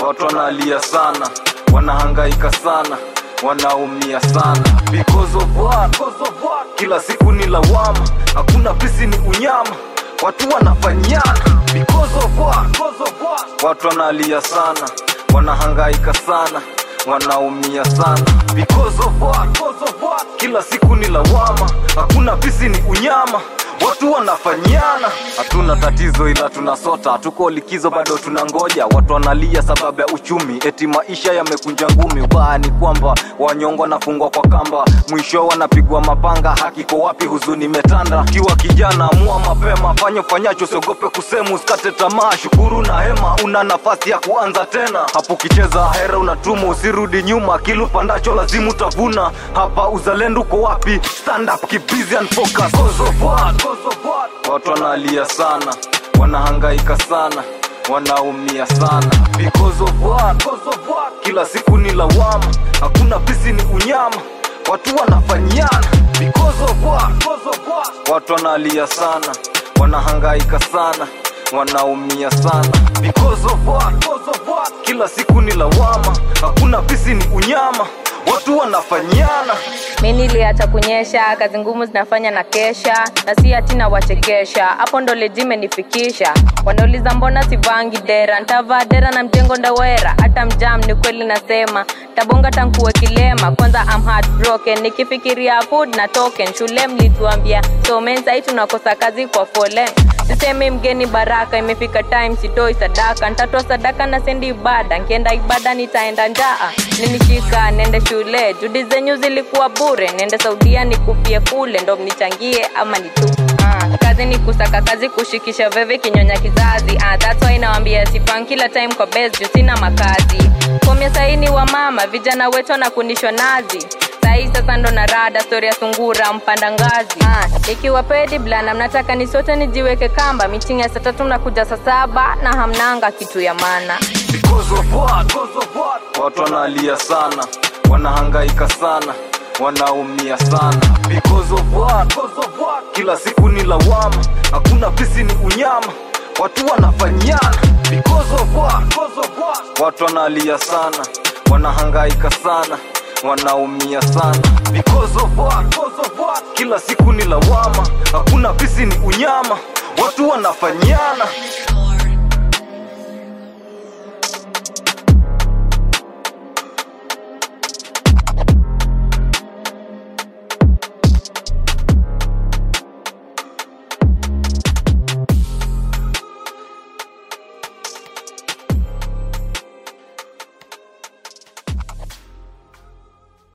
watu wanalia sana wanahangaika sana wanaumia sana because of what? Because of what? kila siku ni lawama hakuna pisi ni unyama watu wanafanyana because of what? Because of what? watu wanalia sana wanahangaika sana wanaumia sana because of what? Because of what? kila siku ni lawama hakuna pisi ni unyama watu wanafanyana hatuna tatizo ila tunasota hatuko likizo bado tunangoja watu wanalia sababu ya uchumi eti maisha yamekunja ngumi ubaya ni kwamba wanyongo wanafungwa kwa kamba mwisho wanapigwa mapanga haki kwa wapi huzuni imetanda kiwa kijana amua mapema fanya ufanyacho siogope kusema usikate tamaa shukuru na hema una nafasi ya kuanza tena hapo ukicheza hera unatuma usirudi nyuma kilu pandacho lazima utavuna hapa uzalendo uko wapi stand up keep busy and focus Cause of what? Cause of what? watu wanalia sana wanahangaika sana wanaumia sana because of what? Because of what? kila siku ni lawama hakuna pisi ni unyama watu wanafanyana because of what? Because of what? watu wanalia sana wanahangaika sana wanaumia sana because of what? Because of what? kila siku ni lawama hakuna pisi ni unyama watu wanafanyana mi niliacha kunyesha kazi ngumu zinafanya na kesha na si ati na wachekesha hapo ndo lijimenifikisha wanauliza mbona sivangi dera ntavaa dera na mjengo ndawera hata mjam ni kweli nasema tabonga tankuwe kilema kwanza am heartbroken nikifikiria food na token shule mlituambia somen sahii tunakosa kazi kwa folen sisemi mgeni baraka imefika time sitoi sadaka ntatoa sadaka na sendi ibada nkienda ibada nitaenda njaa ninishika nende shule judi zenyu zilikuwa bure nende saudia nikupie kule ndo mnichangie ama nitu Ah, kazi ni kusaka kazi kushikisha veve kinyonya kizazi ah, that's why nawambia sifan kila time kwa best juu sina makazi komya saini wa mama vijana wetu wanakundishwa nazi sahii sasa ndo na rada stori ya sungura mpanda ngazi ah, ikiwa pedi blana mnataka ni sote nijiweke kamba mitingi ya saa tatu mnakuja saa saba na hamnanga kitu ya mana because of what? Because of what? watu wanalia sana wanahangaika sana wanaumia sana because of what? Because of what? kila siku ni lawama hakuna pisi ni unyama watu wanafanyana because of what? Because of what? watu wanalia sana wanahangaika sana wanaumia sana because of what? Because of what? kila siku ni lawama hakuna pisi ni unyama watu wanafanyana